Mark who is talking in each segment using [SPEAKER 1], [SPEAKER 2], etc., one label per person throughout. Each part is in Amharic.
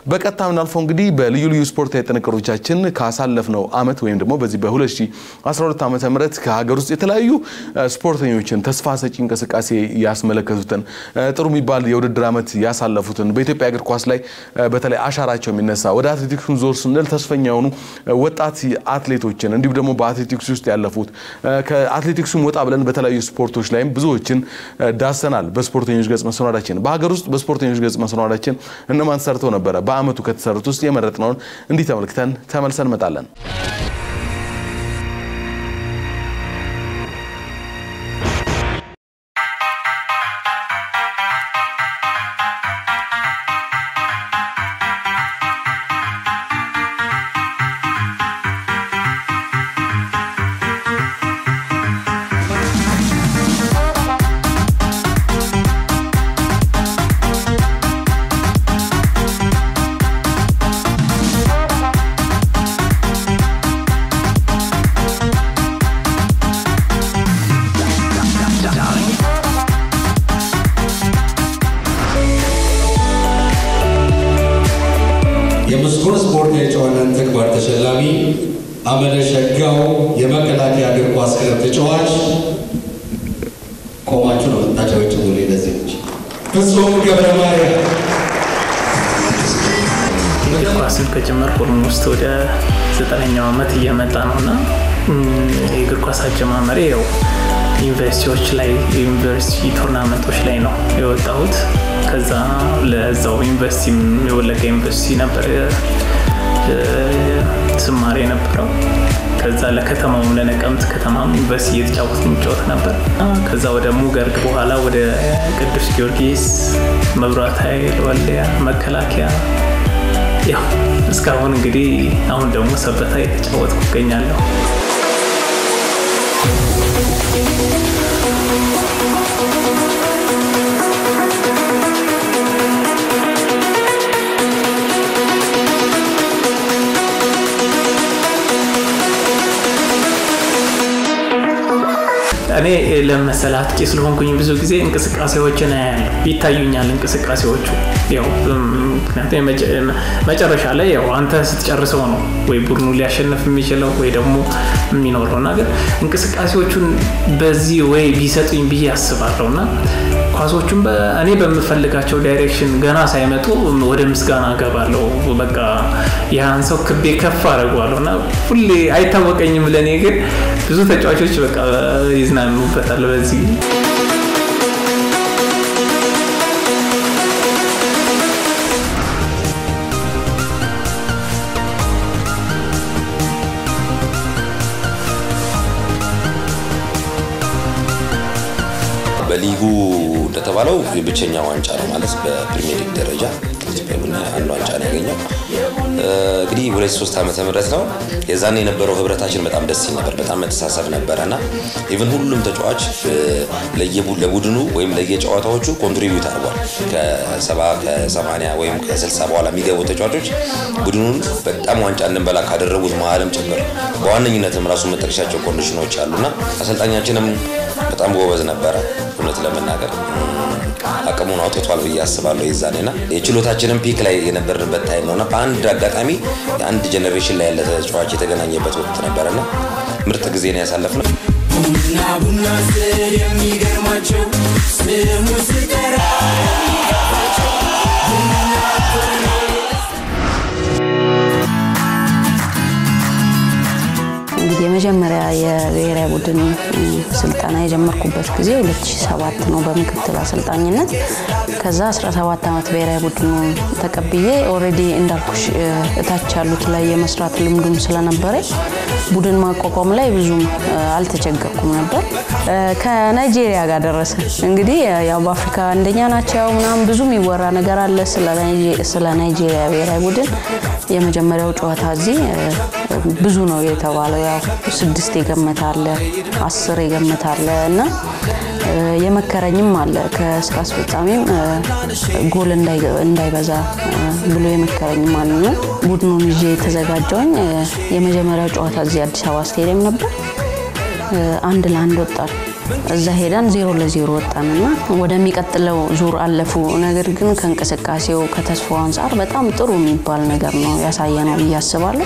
[SPEAKER 1] በቀጥታ ምናልፈው እንግዲህ በልዩ ልዩ ስፖርታዊ ጥንቅሮቻችን ካሳለፍነው አመት ወይም ደግሞ በዚህ በ2012 ዓ ም ከሀገር ውስጥ የተለያዩ ስፖርተኞችን ተስፋ ሰጪ እንቅስቃሴ ያስመለከቱትን ጥሩ የሚባል የውድድር ዓመት ያሳለፉትን በኢትዮጵያ እግር ኳስ ላይ በተለይ አሻራቸው የሚነሳ ወደ አትሌቲክሱ ዞር ስንል ተስፈኛ የሆኑ ወጣት አትሌቶችን እንዲሁም ደግሞ በአትሌቲክስ ውስጥ ያለፉት ከአትሌቲክሱም ወጣ ብለን በተለያዩ ስፖርቶች ላይም ብዙዎችን ዳሰናል። በስፖርተኞች ገጽ መሰናዳችን በሀገር ውስጥ በስፖርተኞች ገጽ መሰናዳችን እነማን ሰርተው ነበረ? በአመቱ ከተሰሩት ውስጥ የመረጥነውን እንዲህ ተመልክተን ተመልሰን እንመጣለን።
[SPEAKER 2] የመስኮን ስፖርት የጨዋታን ተግባር ተሸላሚ አመለ ሸጋው የመከላከያ እግር ኳስ ክለብ ተጫዋች ቆማችሁ ነው ታጫዎች ብሎ ለዚህ ፍጹም ገብረ ማርያም
[SPEAKER 3] እግር ኳስን ከጀመርኩ ኦልሞስት ወደ ዘጠነኛው ዓመት እየመጣ ነው እና የእግር ኳስ አጀማመሬ ያው ዩኒቨርሲቲዎች ላይ የዩኒቨርሲቲ ቱርናመንቶች ላይ ነው የወጣሁት። ከዛ ለዛው ዩኒቨርሲቲ የወለጋ ዩኒቨርሲቲ ነበር ስማሬ የነበረው። ከዛ ለከተማውም ለነቀምት ከተማም ዩኒቨርሲቲ እየተጫወት የሚጫወት ነበር። ከዛ ወደ ሙገርግ በኋላ ወደ ቅዱስ ጊዮርጊስ፣ መብራት ኃይል፣ ወልዲያ፣ መከላከያ ያው እስካሁን እንግዲህ አሁን ደግሞ ሰበታ የተጫወትኩ እገኛለሁ። እኔ ለመሰል አጥቂ ስለሆንኩኝ ብዙ ጊዜ እንቅስቃሴዎችን አያለሁ፣ ይታዩኛል እንቅስቃሴዎቹ። ያው ምክንያቱም መጨረሻ ላይ ያው አንተ ስትጨርሰው ነው ወይ ቡድኑ ሊያሸንፍ የሚችለው ወይ ደግሞ የሚኖረው እና ግን እንቅስቃሴዎቹን በዚህ ወይ ቢሰጡኝ ብዬ አስባለሁ እና ኳሶቹን እኔ በምፈልጋቸው ዳይሬክሽን ገና ሳይመጡ ወደ ምስጋና እገባለሁ። በቃ ያን ሰው ክቤ ከፍ አደርገዋለሁ እና ሁሌ አይታወቀኝም። ለእኔ ግን ብዙ ተጫዋቾች በቃ ይዝናኑበታል በዚህ
[SPEAKER 4] በሊጉ እንደተባለው የብቸኛ ዋንጫ ነው ማለት በፕሪሚየር ሊግ ደረጃ ኢትዮጵያ ቡና አንድ ዋንጫ ነው ያገኘው። እንግዲህ ሁለት ሶስት ዓመተ ምህረት ነው የዛን የነበረው ህብረታችን በጣም ደስ ይል ነበር። በጣም መተሳሰብ ነበረ እና ኢቭን ሁሉም ተጫዋች ለቡድኑ ወይም ለየጨዋታዎቹ ኮንትሪቢዩት አድርጓል። ከሰባ ከሰማንያ ወይም ከስልሳ በኋላ የሚገቡ ተጫዋቾች ቡድኑን በጣም ዋንጫ እንድንበላ ካደረጉት መሀልም ጭምር በዋነኝነትም ራሱ መጠቀሻቸው ኮንዲሽኖች አሉና አሰልጣኛችንም በጣም ጎበዝ ነበረ። እውነት ለመናገር አቅሙን አውጥቷል ብዬ አስባለሁ። የዛኔና የችሎታችንን ፒክ ላይ የነበርንበት ታይም ነውና በአንድ አጋጣሚ የአንድ ጀኔሬሽን ላይ ያለ ተጫዋች የተገናኘበት ወቅት ነበረና ምርጥ ጊዜ ነው ያሳለፍነው።
[SPEAKER 5] ቡና ቡና ስል የሚገርማቸው ስሙ ስጠራ
[SPEAKER 6] እንግዲህ የመጀመሪያ የብሔራዊ ቡድን ስልጠና የጀመርኩበት ጊዜ 2007 ነው በምክትል አሰልጣኝነት። ከዛ 17 ዓመት ብሔራዊ ቡድኑ ተቀብዬ ኦልሬዲ እንዳልኩሽ እታች ያሉት ላይ የመስራት ልምዱም ስለነበረኝ ቡድን ማቋቋም ላይ ብዙም አልተቸገርኩም ነበር። ከናይጄሪያ ጋር ደረሰ። እንግዲህ ያው በአፍሪካ አንደኛ ናቸው ምናምን ብዙ የሚወራ ነገር አለ ስለ ናይጄሪያ ብሔራዊ ቡድን። የመጀመሪያው ጨዋታ እዚህ ብዙ ነው የተባለው። ያው ስድስት የገመተ አለ፣ አስር የገመተ አለ እና የመከረኝም አለ ከስራ አስፈጻሚም ጎል እንዳይበዛ ብሎ የመከረኝም አለ እና ቡድኑን ይዤ የተዘጋጀውኝ የመጀመሪያው ጨዋታ እዚህ አዲስ አበባ ስቴዲየም ነበር። አንድ ለአንድ ወጣል እዛ ሄደን ዜሮ ለዜሮ ወጣንና ወደሚቀጥለው ዙር አለፉ። ነገር ግን ከእንቅስቃሴው ከተስፋው አንጻር በጣም ጥሩ የሚባል ነገር ነው ያሳየ ነው ብዬ አስባለሁ።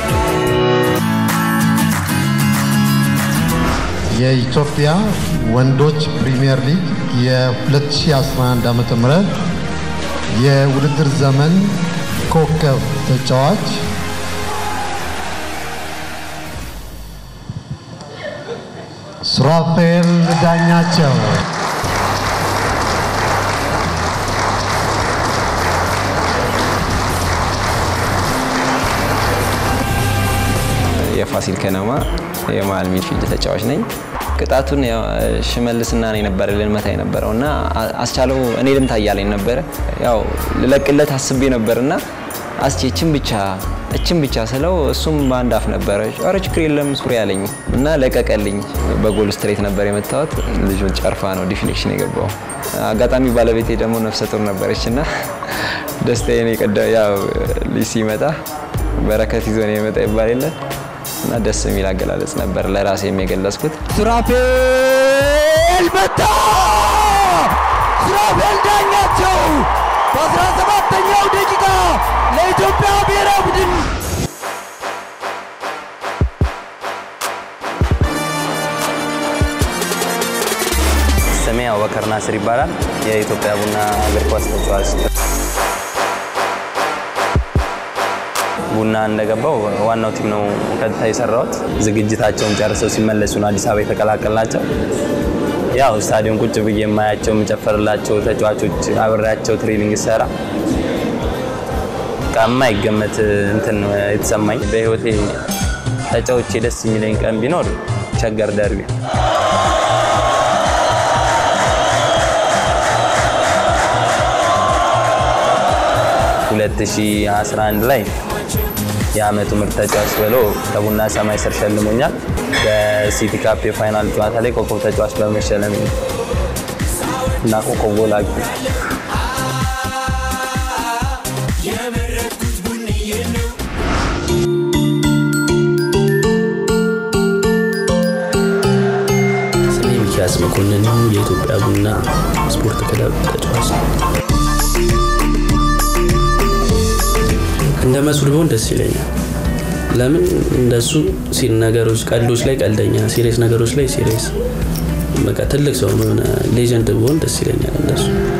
[SPEAKER 7] የኢትዮጵያ ወንዶች ፕሪሚየር ሊግ የ2011 ዓ.ም የውድድር ዘመን ኮከብ ተጫዋች ሱራፌል ዳኛቸው
[SPEAKER 8] የፋሲል ከነማ የመሀል ሚድፊልድ ተጫዋች ነኝ። ቅጣቱን ያው ሽመልስና ነው የነበረ ልንመታ የነበረው እና አስቻለው እኔ ልምታ እያለኝ ነበረ። ያው ልለቅለት አስቤ ነበርና አስቼ እችን ብቻ እችን ብቻ ስለው እሱም በአንድ አፍ ነበረ ኧረ ችግር የለም ሱሪ ያለኝ እና ለቀቀልኝ። በጎል ስትሬት ነበር የመታወት። ልጁን ጨርፋ ነው ዲፍሌክሽን የገባው። አጋጣሚ ባለቤቴ ደግሞ ነፍሰ ጡር ነበረች እና ደስታዬን የቀዳ ያው ልጅ ሲመጣ በረከት ይዞ ነው የመጣ ይባል የለ እና ደስ የሚል አገላለጽ ነበር ለራሴ የገለጽኩት።
[SPEAKER 5] ሱራፌል መታ! ሱራፌል ዳኛቸው በ17ኛው ደቂቃ ለኢትዮጵያ ብሔራዊ ቡድን
[SPEAKER 9] ስሜ አቡበከር ናስር ይባላል። የኢትዮጵያ ቡና እግር ኳስ ተጫዋች ቡና እንደገባው ዋናው ቲም ነው ቀጥታ የሰራሁት። ዝግጅታቸውን ጨርሰው ሲመለሱ ነው አዲስ አበባ የተቀላቀልናቸው። ያው ስታዲየም ቁጭ ብዬ የማያቸው የምጨፈርላቸው ተጫዋቾች አብሬያቸው ትሬኒንግ ሰራ የማይገመት እንትን የተሰማኝ በህይወቴ ተጫውቼ ደስ የሚለኝ ቀን ቢኖር ሸገር ደርቢ ሁለት ሺህ አስራ አንድ ላይ የአመቱ ምርጥ ተጫዋች ብሎ ከቡና ሰማይ ስር ሸልሞኛል። በሲቲ ካፕ የፋይናል ጨዋታ ላይ ኮከብ ተጫዋች በመሸለም እና ኮከብ ጎል አግቢ
[SPEAKER 10] ስሜ ሚኪያስ መኮንን ነው። የኢትዮጵያ ቡና ስፖርት ክለብ ተጫዋች ነው። እንደ መስሉ ቢሆን ደስ ይለኛል። ለምን እንደሱ ሲል ነገሮች ቀልዶች ላይ ቀልደኛ፣ ሲሪየስ ነገሮች ላይ ሲሪየስ፣ በቃ ትልቅ ሰው የሆነ ሌጀንድ ቢሆን ደስ ይለኛል እንደሱ።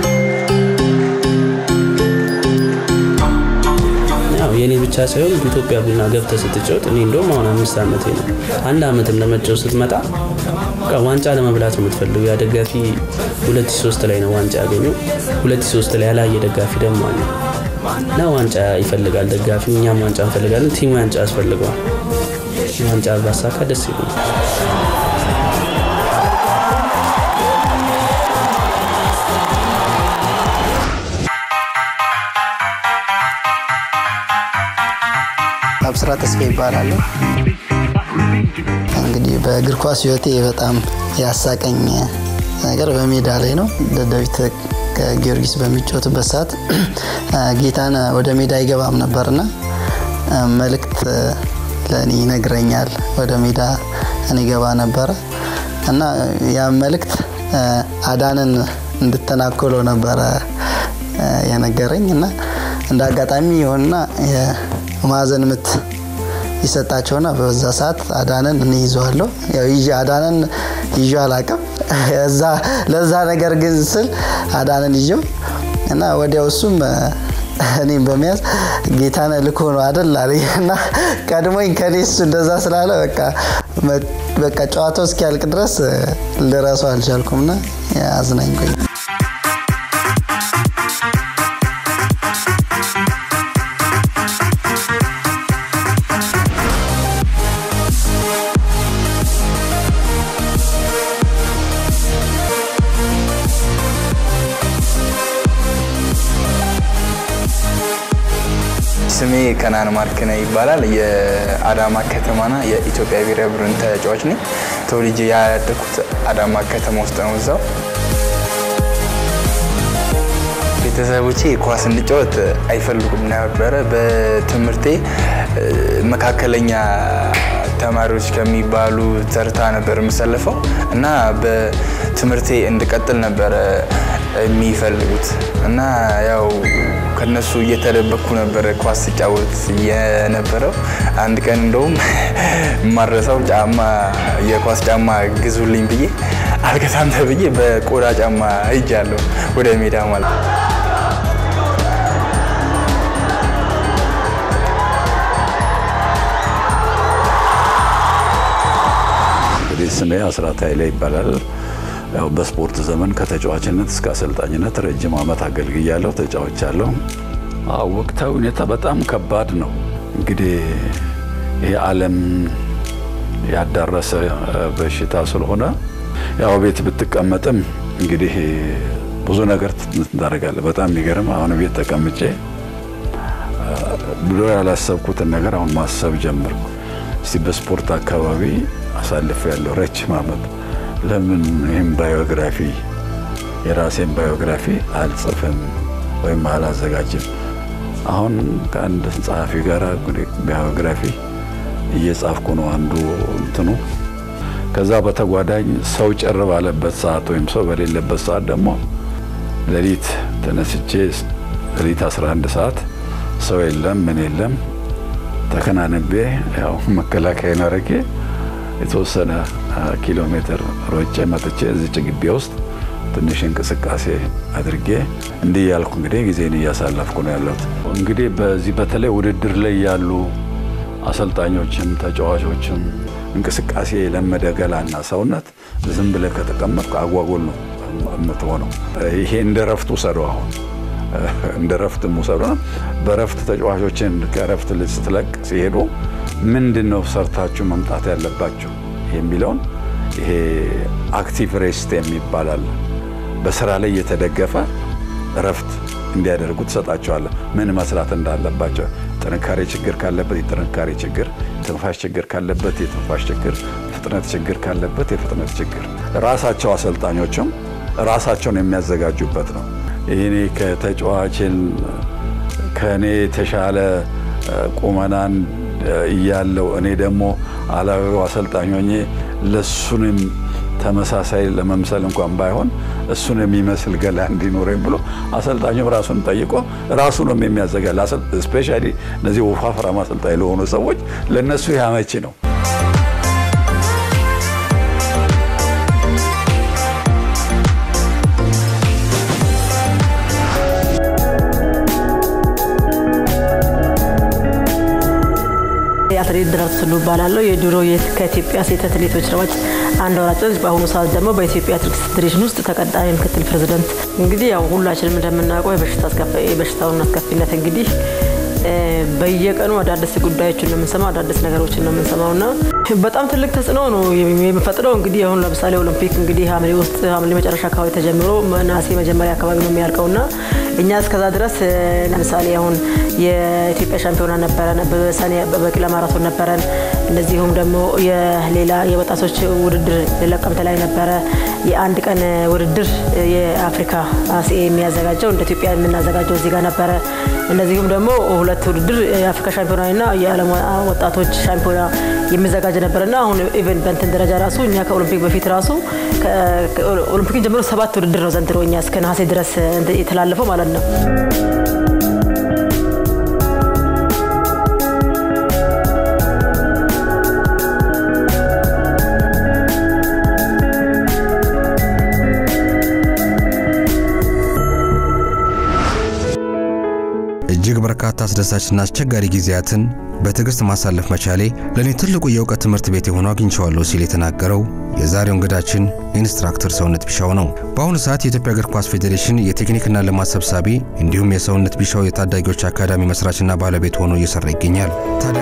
[SPEAKER 10] ያው የኔ ብቻ ሳይሆን ኢትዮጵያ ቡና ገብተህ ስትጫወት እኔ እንደውም አሁን አምስት ዓመቴ ነው። አንድ ዓመትም ለመጫወት ስትመጣ በቃ ዋንጫ ለመብላት ነው የምትፈልገው። ያ ደጋፊ 2003 ላይ ነው ዋንጫ ያገኘው። 2003 ላይ ያላየ ደጋፊ ደግሞ አለ እና ዋንጫ ይፈልጋል ደጋፊ፣ እኛም ዋንጫ እንፈልጋለን። ቲም ዋንጫ ያስፈልገዋል። ዋንጫ ባሳካ ደስ ይለኛል።
[SPEAKER 11] አብስራ ተስፋ ይባላል። እንግዲህ በእግር ኳስ ህይወቴ በጣም ያሳቀኝ ነገር በሜዳ ላይ ነው። ደደቢት ከጊዮርጊስ በሚጫወትበት ሰዓት ጌታን ወደ ሜዳ አይገባም ነበርና መልእክት ለእኔ ይነግረኛል። ወደ ሜዳ እኔ ገባ ነበረ እና ያ መልእክት አዳንን እንድተናኮለው ነበረ የነገረኝ እና እንደ አጋጣሚ የሆንና የማዕዘን ምት ይሰጣቸውና በዛ ሰዓት አዳንን እኔ ይዘዋለሁ። ያው ይዤ አዳንን ይዤ አላቅም። እዛ ለዛ ነገር ግን ስል አዳንን ይዤው እና ወዲያው እሱም እኔም በመያዝ ጌታነ ልኮ ነው አደል አለኝ እና ቀድሞኝ ከኔ እሱ እንደዛ ስላለ በቃ በቃ ጨዋታው እስኪያልቅ ድረስ ልረሳው አልቻልኩም እና አዝናኝ ቆይ
[SPEAKER 12] ስሜ ከናን ማርክነ ይባላል። የአዳማ ከተማና የኢትዮጵያ ብሔራዊ ቡድን ተጫዋች ነኝ። ተወልጄ ያደግኩት አዳማ ከተማ ውስጥ ነው። እዛው ቤተሰቦቼ ኳስ እንጫወት አይፈልጉም ነበረ። በትምህርቴ መካከለኛ ተማሪዎች ከሚባሉ ተርታ ነበር የምሰለፈው እና በትምህርቴ እንድቀጥል ነበረ የሚፈልጉት እና ያው ከነሱ እየተደበቅኩ ነበረ ኳስ ስጫወት የነበረው። አንድ ቀን እንደውም የማረሳው ጫማ የኳስ ጫማ ግዙልኝ ብዬ አልገዛም ተብዬ በቆዳ ጫማ ሄጃለሁ ወደ ሜዳ ማለት ነው።
[SPEAKER 13] እንግዲህ ስሜ አስራት ኃይሌ ይባላል። ያው በስፖርት ዘመን ከተጫዋችነት እስከ አሰልጣኝነት ረጅም ዓመት አገልግያለሁ፣ ተጫውቻለሁ። አዎ ወቅታዊ ሁኔታ በጣም ከባድ ነው። እንግዲህ ይሄ ዓለም ያዳረሰ በሽታ ስለሆነ ያው ቤት ብትቀመጥም እንግዲህ ብዙ ነገር ታደርጋለህ። በጣም የሚገርም አሁን ቤት ተቀምጬ ብሎ ያላሰብኩትን ነገር አሁን ማሰብ ጀመርኩ። እስቲ በስፖርት አካባቢ አሳልፍ ያለው ረጅም ዓመት ለምን ይህም ባዮግራፊ የራሴን ባዮግራፊ አልጽፍም ወይም አላዘጋጅም? አሁን ከአንድ ጸሐፊ ጋር ባዮግራፊ እየጻፍኩ ነው አንዱ እንትኑ። ከዛ በተጓዳኝ ሰው ጭር ባለበት ሰዓት ወይም ሰው በሌለበት ሰዓት ደግሞ ሌሊት ተነስቼ ሌሊት 11 ሰዓት ሰው የለም ምን የለም ተከናንቤ ያው መከላከያ አድርጌ የተወሰነ ኪሎ ሜትር ሮጬ መጥቼ እዚች ግቢ ውስጥ ትንሽ እንቅስቃሴ አድርጌ እንዲህ ያልኩ እንግዲህ ጊዜን እያሳለፍኩ ነው ያለሁት። እንግዲህ በዚህ በተለይ ውድድር ላይ ያሉ አሰልጣኞችም ተጫዋቾችም እንቅስቃሴ የለመደ ገላና ሰውነት ዝም ብለህ ከተቀመጥኩ አጓጉል ነው የምትሆነው። ይሄ እንደ ረፍት ውሰደው አሁን እንደ ረፍት ውሰዱ። በረፍት ተጫዋቾችን ከረፍት ስትለቅ ሲሄዱ ምንድን ነው ሰርታችሁ መምጣት ያለባችሁ የሚለውን ይሄ አክቲቭ ሬስት የሚባላል በስራ ላይ የተደገፈ እረፍት እንዲያደርጉ ትሰጣቸዋለህ። ምን መስራት እንዳለባቸው ጥንካሬ ችግር ካለበት የጥንካሬ ችግር፣ ትንፋሽ ችግር ካለበት የትንፋሽ ችግር፣ ፍጥነት ችግር ካለበት የፍጥነት ችግር ራሳቸው አሰልጣኞችም ራሳቸውን የሚያዘጋጁበት ነው። ይህኔ ከተጫዋችን ከእኔ የተሻለ ቁመናን እያለው እኔ ደግሞ አላዊው አሰልጣኝ ሆኜ ለሱንም ተመሳሳይ ለመምሰል እንኳን ባይሆን እሱን የሚመስል ገላ እንዲኖረኝ ብሎ አሰልጣኙም ራሱን ጠይቆ ራሱ ነው የሚያዘጋል። ስፔሻሊ እነዚህ ወፋፍራም አሰልጣኝ ለሆኑ ሰዎች ለእነሱ ያመቺ ነው።
[SPEAKER 14] አትሌት ደራርቱ ቱሉ እባላለሁ። የድሮ ከኢትዮጵያ ሴት አትሌቶች ሯጭ አንዷ ሯጭ ነች። በአሁኑ ሰዓት ደግሞ በኢትዮጵያ አትሌቲክስ ፌዴሬሽን ውስጥ ተቀጣሪ ምክትል ፕሬዚደንት። እንግዲህ ያው ሁላችንም እንደምናውቀው የበሽታውን አስከፊነት እንግዲህ በየቀኑ አዳዲስ ጉዳዮችን ነው የምንሰማው፣ አዳዲስ ነገሮችን ነው የምንሰማው እና በጣም ትልቅ ተጽዕኖ ነው የሚፈጥረው። እንግዲህ አሁን ለምሳሌ ኦሎምፒክ እንግዲህ ሐምሌ ውስጥ ሐምሌ መጨረሻ አካባቢ ተጀምሮ ነሐሴ መጀመሪያ አካባቢ ነው የሚያልቀው እና እኛ እስከዛ ድረስ ለምሳሌ አሁን የኢትዮጵያ ሻምፒዮና ነበረን፣ በሰኔ በቂላ ማራቶን ነበረን። እንደዚሁም ደግሞ የሌላ የወጣቶች ውድድር ለቀምት ላይ ነበረ። የአንድ ቀን ውድድር የአፍሪካ ሲኤ የሚያዘጋጀው እንደ ኢትዮጵያ የምናዘጋጀው እዚህ ጋር ነበረ። እንደዚሁም ደግሞ ሁለት ውድድር የአፍሪካ ሻምፒዮናና የዓለም ወጣቶች ሻምፒዮና የሚዘጋጅ ነበርና አሁን ኢቨን በንትን ደረጃ ራሱ እኛ ከኦሎምፒክ በፊት ራሱ ኦሎምፒክን ጀምሮ ሰባት ውድድር ነው ዘንድሮ እኛ እስከ ነሐሴ ድረስ የተላለፈው ማለት ነው።
[SPEAKER 15] እጅግ በርካታ አስደሳችና አስቸጋሪ ጊዜያትን በትዕግስት ማሳለፍ መቻሌ ለእኔ ትልቁ የእውቀት ትምህርት ቤት የሆነው አግኝቼዋለሁ ሲል የተናገረው የዛሬው እንግዳችን ኢንስትራክተር ሰውነት ቢሻው ነው። በአሁኑ ሰዓት የኢትዮጵያ እግር ኳስ ፌዴሬሽን የቴክኒክና ልማት ሰብሳቢ እንዲሁም የሰውነት ቢሻው የታዳጊዎች አካዳሚ መስራችና ባለቤት ሆኖ እየሰራ ይገኛል። ታዲያ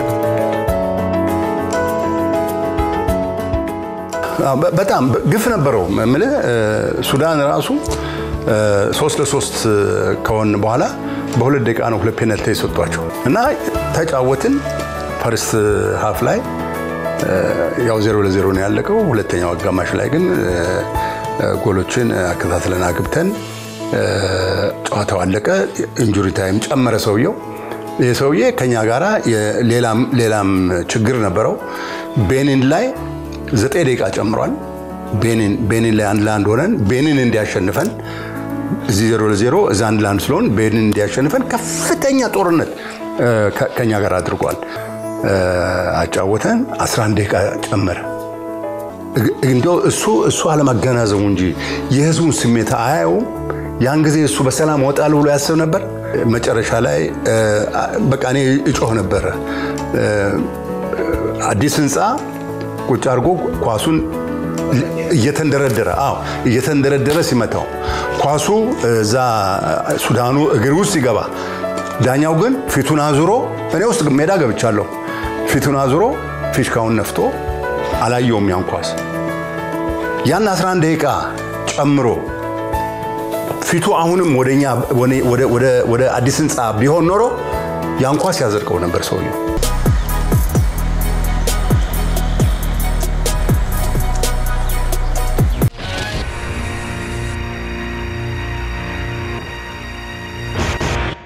[SPEAKER 16] በጣም ግፍ ነበረው ምልህ ሱዳን ራሱ ሶስት ለሶስት ከሆን በኋላ በሁለት ደቂቃ ነው ሁለት ፔናልቲ የሰጧቸው እና ተጫወትን። ፈርስት ሀፍ ላይ ያው ዜሮ ለዜሮ ነው ያለቀው። ሁለተኛው አጋማሽ ላይ ግን ጎሎችን አከታትለን አግብተን ጨዋታው አለቀ። ኢንጁሪ ታይም ጨመረ ሰውየው። ይህ ሰውዬ ከኛ ጋራ ሌላም ችግር ነበረው። ቤኒን ላይ ዘጠኝ ደቂቃ ጨምሯል። ቤኒን ላይ አንድ ለአንድ ሆነን ቤኒን እንዲያሸንፈን እዚህ ዜሮ ለዜሮ እዛ አንድ ለአንድ ስለሆን ቤኒን እንዲያሸንፈን ከፍተኛ ጦርነት ከኛ ጋር አድርጓል። አጫወተን 11 ደቂቃ ጨመረ። እንዲያው እሱ እሱ አለማገናዘቡ እንጂ የህዝቡን ስሜት አያየውም። ያን ጊዜ እሱ በሰላም ወጣል ብሎ ያስብ ነበር። መጨረሻ ላይ በቃ እኔ እጮህ ነበረ። አዲስ ህንፃ ቁጭ አድርጎ ኳሱን እየተንደረደረ አዎ እየተንደረደረ ሲመታው ኳሱ እዛ ሱዳኑ እግር ውስጥ ሲገባ ዳኛው ግን ፊቱን አዙሮ እኔ ውስጥ ሜዳ ገብቻለሁ። ፊቱን አዙሮ ፊሽካውን ነፍቶ አላየውም ያን ኳስ። ያን 11 ደቂቃ ጨምሮ ፊቱ አሁንም ወደኛ ወደ አዲስ ህንፃ ቢሆን ኖሮ ያን ኳስ ያዘልቀው ነበር ሰውየው።